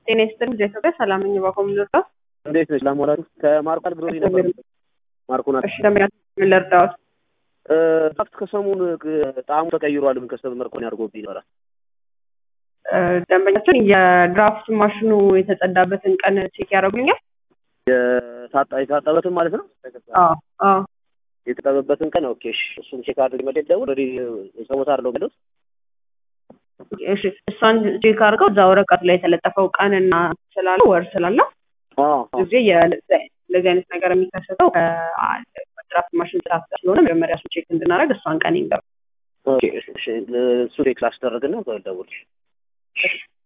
ጤና ይስጥልኝ ኢትዮጵያ ሰላም ነኝ። ባኮም ልርዳው? እንዴት ነች? ላሞራሪ ከማርኳል ግሮሪ ነበር። ማርኮና እሺ ደምያ ምን ልርዳዎት? ፋክት ከሰሞኑ ጣዕሙ ተቀይሯል። ምን ከሰብ መርኮን ያድርጎብኝ ይኖራል። ደንበኛችን የድራፍት ማሽኑ የተጸዳበትን ቀን ቼክ ያደርጉኛል? የታጠበትን ማለት ነው። አዎ አዎ የተጠበበትን ቀን ኦኬ። እሺ እሱን ቼክ አድርግ መደብ ደውል ወደ ሰቦታ አለው ገለጽ እሺ እሷን ቼክ አድርገው እዛ ወረቀት ላይ የተለጠፈው ቀንና ስላለ ወር ስላለ ጊዜ ለዚህ አይነት ነገር የሚከሰተው ድራፍት ማሽን ስራ ስለሆነ መጀመሪያ እሱ ቼክ እንድናደርግ እሷን ቀን ይንገሩ። እሱ ቼክ ላስደረግና ደውል